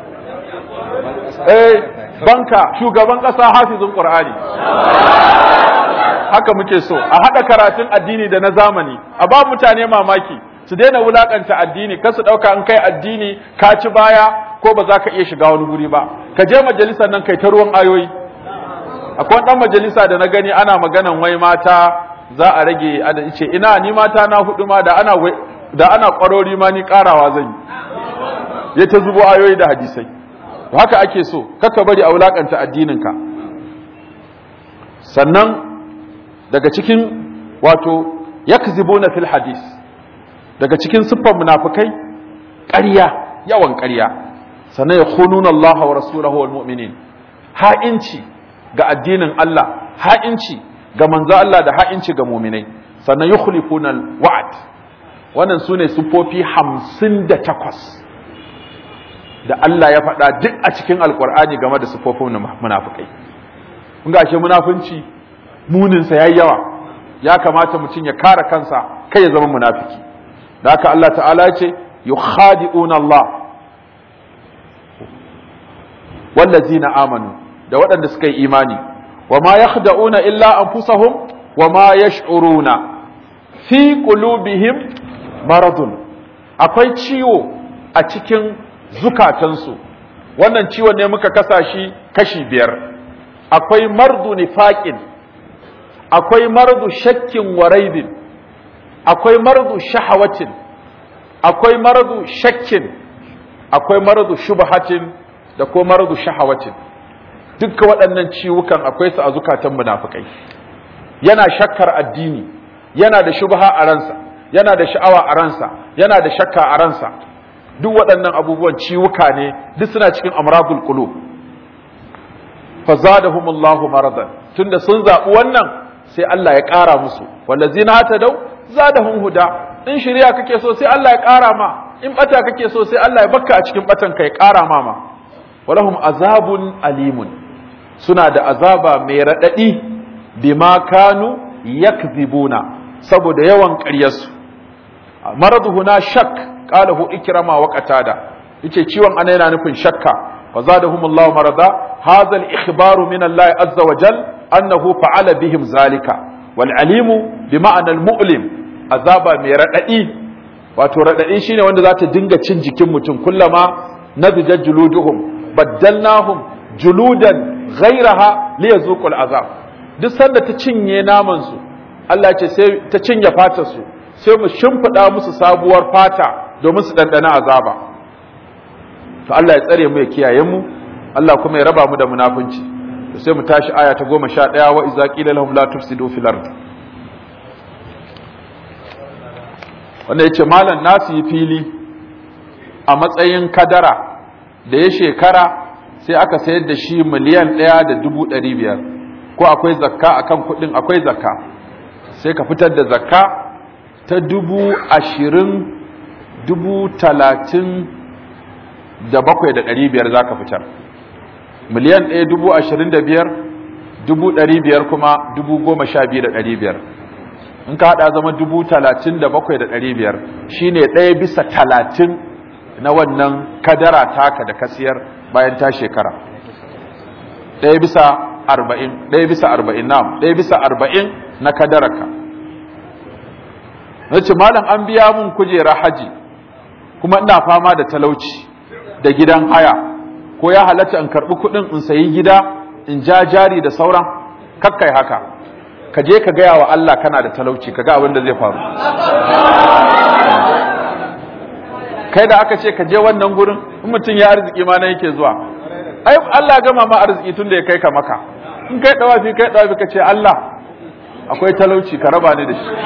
eh banka shugaban kasa hafizin qur'ani haka muke so a hada karatun addini da na zamani a ba mutane mamaki su daina wulakanta addini kar su dauka an kai addini ka ci baya ko ba za ka iya shiga wani guri ba ka je majalisar nan kai ta ruwan ayoyi akwai dan majalisa da na gani ana maganan wai mata za a rage ada ce ina ni mata na hudu ma da ana da ana kwarori ma ni karawa zan yi ya ta zubo ayoyi da hadisai to haka ake so kaka bari a wulakanta addininka sannan daga cikin wato yakzibuna fil hadis daga cikin siffar munafikai ƙarya yawan ƙarya sannan ya khununa Allah wa rasulahu wal mu'minin ha'inci ga addinin Allah ha'inci ga manzo Allah da ha'inci ga mu'minai sannan yukhlifuna al wa'd wannan sune siffofi 58 da Allah ya faɗa duk a cikin alkur'ani game da siffofin munafikai kun ga ashe munafunci muninsa yayi yawa ya kamata mutum ya kare kansa kai ya zama munafiki da haka Allah ta'ala ya ce yukhadi'una Allah wallazina amanu da waɗanda suka yi imani wa ma yakhda'una illa anfusahum wa ma yash'uruna fi qulubihim maradun akwai ciwo a cikin zukatansu wannan ciwon ne muka kasa shi kashi biyar akwai mardu nifaqin akwai mardu shakkin wa raibin akwai mardu shahawatin akwai mardu shakkin akwai mardu shubhatin da ko mardu shahawatin dukkan waɗannan ciwukan akwai su a zukatan munafikai yana shakkar addini yana da shubha a ransa yana da sha'awa a ransa yana da shakka a ransa duk waɗannan abubuwan ciwuka ne duk suna cikin amradul qulub fazadahumullahu maradan tunda sun zaɓi wannan sai Allah ya ƙara musu wallazina hatadau zadahum huda in shari'a kake so sai Allah ya ƙara ma in bata kake so sai Allah ya bakka a cikin batan ka ya ƙara ma ma walahum azabun alimun suna da azaba mai radadi bima kanu yakzibuna saboda yawan ƙaryarsu maradu huna shak qalahu ikrama wa qatada yace ciwon ana yana nufin shakka fa zadahumullahu marada hadha al-ikhbaru min Allah azza wa jal annahu fa'ala bihim zalika wal alimu bi ma'ana al-mu'lim azaba mai radadi wato radadi shine wanda za ta dinga cin jikin mutum kullama nadijat juluduhum baddalnahum juludan ghayraha liyazuqul azab duk sanda ta cinye naman su Allah ya ce sai ta cinye fatar su sai mu shimfiɗa musu sabuwar fata domin su ɗanɗana azaba to Allah ya tsare mu ya kiyaye mu Allah kuma ya raba mu da munafunci to sai mu tashi aya ta goma sha ɗaya wa iza qila lahum la tufsidu fil ard wanda yace malam nasu yi fili a matsayin kadara da ya shekara sai aka sayar da shi miliyan ɗaya da dubu ɗari biyar ko akwai zakka akan kuɗin akwai zakka sai ka fitar da zakka ta dubu ashirin dubu talatin da bakwai da ɗari biyar za ka fitar miliyan ɗaya dubu ashirin da biyar dubu ɗari biyar kuma dubu goma sha biyu da ɗari biyar in ka haɗa zama dubu talatin da bakwai da ɗari biyar shi ne ɗaya bisa talatin na wannan kadara taka da kasiyar bayan ta shekara ɗaya bisa arba'in ɗaya bisa arba'in na ɗaya bisa arba'in na kadaraka na ce malam an biya mun kujera haji kuma ina fama da talauci da gidan haya ko ya halatta in karɓi kuɗin in sayi gida in ja jari da sauran kakkai haka ka je ka gaya wa Allah kana da talauci ka ga abin da zai faru kai da aka ce ka je wannan gurin in mutum ya arziki ma na yake zuwa ai Allah gama ma arziki tun da ya kai ka maka in kai dawafi kai dawafi ka ce Allah akwai talauci ka raba ni da shi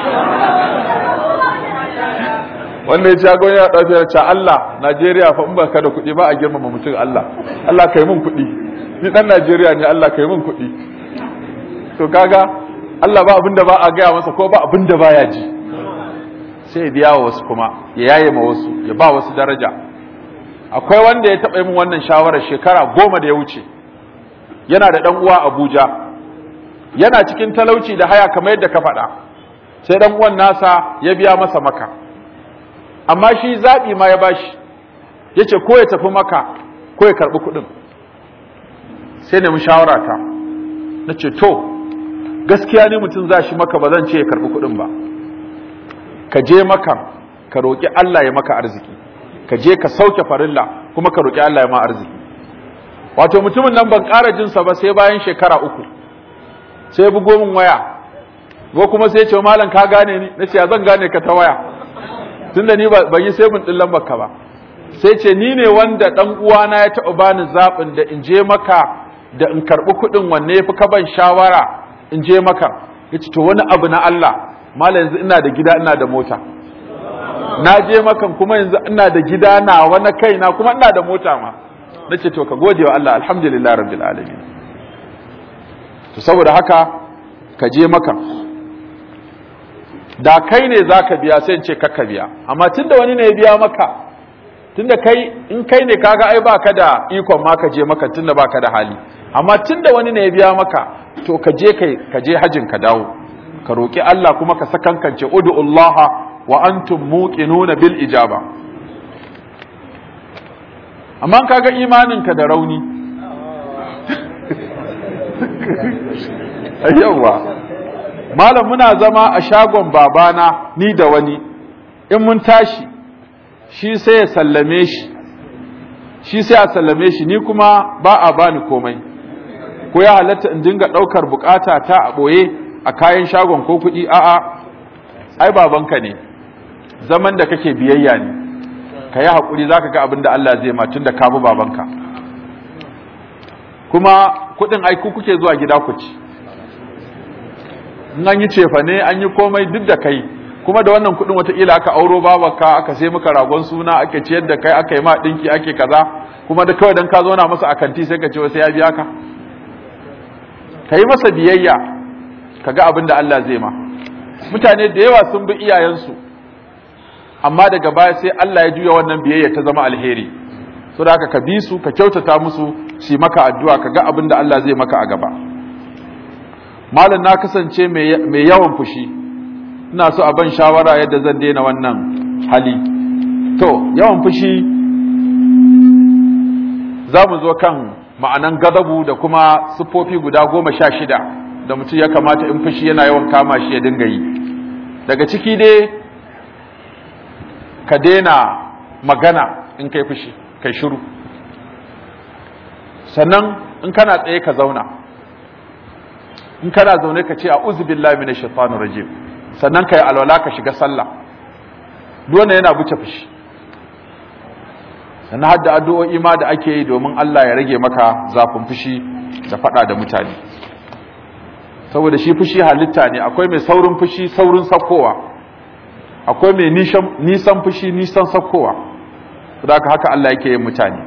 wanda ya ci agon ya ɗauki ya ce Allah Najeriya fa in ba ka da kuɗi ba a girmama mutum Allah Allah kai mun kuɗi ni ɗan Najeriya ne Allah kai mun kuɗi to kaga Allah ba abinda ba a gaya masa ko ba abinda ba ya ji sai ya biya wa wasu kuma ya yaye ma wasu ya ba wasu daraja akwai wanda ya taɓa min wannan shawarar shekara goma da ya wuce yana da ɗan uwa Abuja yana cikin talauci da haya kamar yadda ka faɗa sai ɗan uwan nasa ya biya masa maka amma shi zaɓi ma ya bashi ya ce ko ya tafi maka ko ya karɓi kuɗin sai nemi shawara ta na ce to gaskiya ne mutum za shi maka ba zan ce ya karɓi kuɗin ba ka je maka ka roƙi Allah ya maka arziki ka je ka sauke farilla kuma ka roƙi Allah ya ma arziki wato mutumin nan ban ƙara jinsa ba sai bayan shekara uku sai bugo min waya ko kuma sai ce malam ka gane ni nace ya zan gane ka ta waya tunda ni ban yi sai mun din lambar ka ba sai ce ni ne wanda dan uwana ya taɓa bani zaɓin da in je maka da in karɓi kuɗin wanne ya fi ka ban shawara in je maka yace to wani abu na Allah malam yanzu ina da gida ina da mota na je makan kuma yanzu ina da gida na wani kaina kuma ina da mota ma nace to ka gode wa Allah alhamdulillah rabbil alamin to saboda haka ka je maka da kai ne zaka biya sai in ce kakka biya amma tunda wani ne ya biya maka tunda kai in kai ne kaga ai baka da ikon ma ka je maka tunda baka da hali amma tunda wani ne ya biya maka to ka je kai ka je hajin ka dawo ka roki Allah kuma ka sakankance ud'ullaha wa antum muqinuna bil ijaba amma kaga imaninka da rauni yawa malam muna zama a shagon babana ni da wani in mun tashi shi sai ya sallame shi shi sai a sallame shi ni kuma ba a bani komai ko ya halatta in dinga ɗaukar bukata ta a ɓoye a kayan shagon ko kuɗi a'a ai babanka ne zaman da kake biyayya ne ka yi haƙuri za ka ga abin da Allah zai matun da kabu babanka kuma kuɗin aiku kuke zuwa gida ku ci in an yi cefa ne an yi komai duk da kai kuma da wannan kuɗin wataƙila aka auro babanka aka sai maka ragon suna aka ciyar da kai aka yi ma ɗinki ake kaza kuma da kawai don ka zauna masa a kanti sai ka ce wasu ya biya ka ka yi masa biyayya ka ga abin da Allah zai ma mutane da yawa sun bi iyayensu amma daga baya sai Allah ya juya wannan biyayya ta zama alheri so da haka ka bi su ka kyautata musu su maka addu'a ka ga abin da Allah zai maka a gaba malam na kasance mai yawan fushi ina so a ban shawara yadda zan daina wannan hali to yawan fushi za mu zo kan ma'anan gadabu da kuma siffofi guda goma sha shida da mutum ya kamata in fushi yana yawan kama shi ya dinga yi daga ciki dai ka daina magana in kai fushi kai shiru sannan in kana tsaye ka zauna in kana zaune ka ce a billahi minash shaitanir rajim sannan kai alwala ka shiga sallah duk yana buce fushi sannan hadda addu'o'i ma da ake yi domin Allah ya rage maka zafin fushi da fada da mutane saboda shi fushi halitta ne akwai mai saurin fushi saurin sakkowa akwai mai nisan fushi nisan sakkowa da haka haka Allah yake yin mutane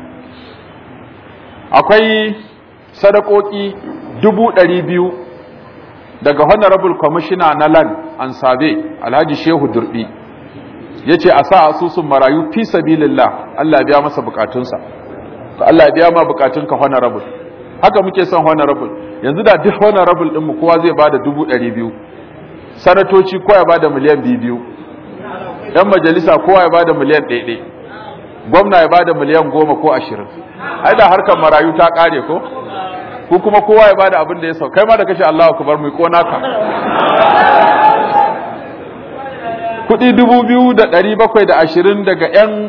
akwai sadakoki dubu ɗari biyu daga honorable commissioner na land an sabe alhaji shehu durbi ya ce a sa asusun marayu fi sabilillah Allah ya biya masa bukatunsa Allah ya biya ma bukatunka honorable haka muke son honorable yanzu da duk honorable ɗinmu kowa zai bada dubu ɗari biyu sanatoci kowa ya bada miliyan biyu biyu yan majalisa kowa ya bada miliyan ɗaiɗai gwamna ya bada miliyan goma ko ashirin ai da harkar marayu ta ƙare ko ko kuma kowa ya bada abin da ya sau kai ma da kashe Allah ku bar mu ko naka kuɗi dubu biyu da ɗari bakwai da ashirin daga yan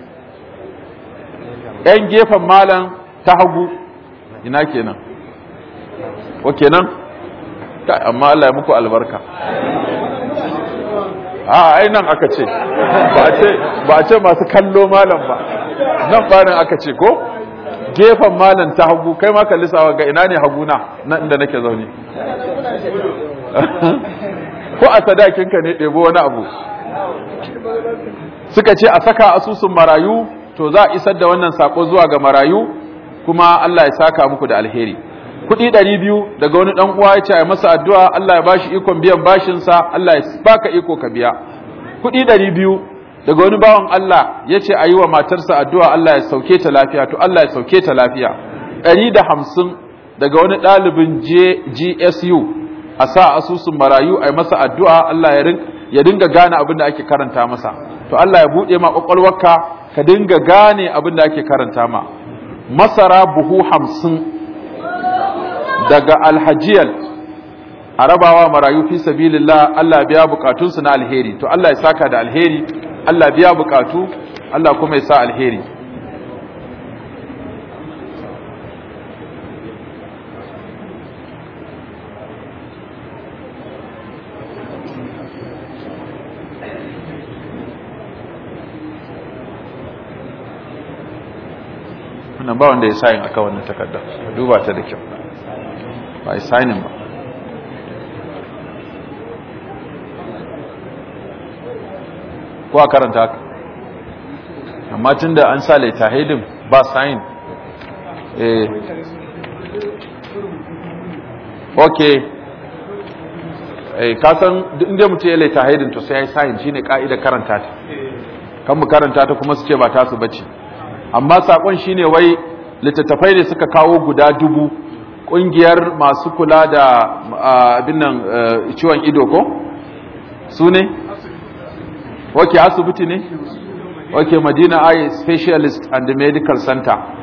yan gefen malam ta hagu ina kenan ko kenan amma Allah ya muku albarka a ai nan aka ce ba a ce masu kallo malam ba nan barin aka ce ko gefen malam ta hagu kai ma kalli sawa ga ina ne haguna nan inda nake zaune ko a sadakinka ne ɗebo wani abu suka ce a saka asusun marayu to za a isar da wannan sako zuwa ga marayu kuma Allah ya saka muku da alheri kuɗi ɗari biyu daga wani ɗan uwa ya ce a masa addu'a Allah ya bashi ikon biyan bashinsa Allah ya baka iko ka biya kuɗi ɗari biyu daga wani bawan Allah ya ce a yi wa matarsa addu'a Allah ya sauke ta lafiya to Allah ya sauke ta lafiya ɗari da hamsin daga wani ɗalibin GSU a sa asusun marayu a yi masa addu'a Allah ya dinga gane abin da ake karanta masa to Allah ya buɗe ma ƙwaƙwalwarka ka dinga gane abin da ake karanta ma masara buhu hamsin daga alhajiyal a rabawa marayu fi sabilillah Allah biya bukatunsu na alheri to Allah ya saka da alheri Allah biya bukatu Allah kuma ya sa alheri wannan ba wanda ya sayin aka wannan takardar duba ta da kyau ba a sainin ba ko a karanta haka amma tun da an sa laita haidin ba sayin eh ok eh kasan inda mutum ya laita haidin to sai ya yi sayin shine ka'ida karanta ta kan mu karanta ta kuma su ce ba tasu bace amma sakon shine wai littattafai ne suka kawo guda dubu kungiyar masu kula da abin nan ciwon ido ko su ne wake asibiti ne wake madina eye specialist and medical center